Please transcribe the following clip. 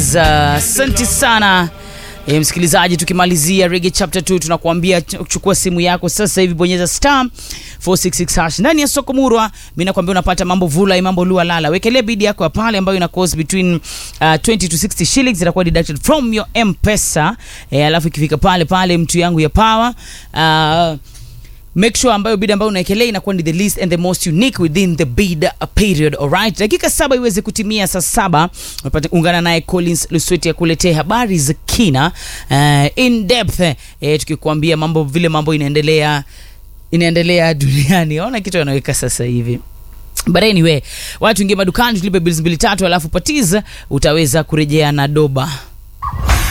Patiza. Asante sana e, msikilizaji, tukimalizia Reggae chapter 2 tunakuambia chukua simu yako sasa hivi, bonyeza star 466 hash ndani ya soko Murwa. Mimi nakwambia unapata mambo vula, mambo lua lala. Wekelea bidi yako ya pale ambayo ina cost between uh, 20 to 60 shillings itakuwa deducted from your M-Pesa. E, alafu ikifika pale pale mtu yangu ya power uh, make sure ambayo bid ambayo unaekelea inakuwa ni the least and the most unique within the bid period alright dakika saba iweze kutimia saa saba unapata ungana naye collins lusweti akuletee habari za kina uh, in depth eh, tukikuambia mambo vile mambo inaendelea inaendelea duniani ona kitu anaweka sasa hivi but anyway watu ingie madukani tulipe bills mbili tatu alafu patiza utaweza kurejea na doba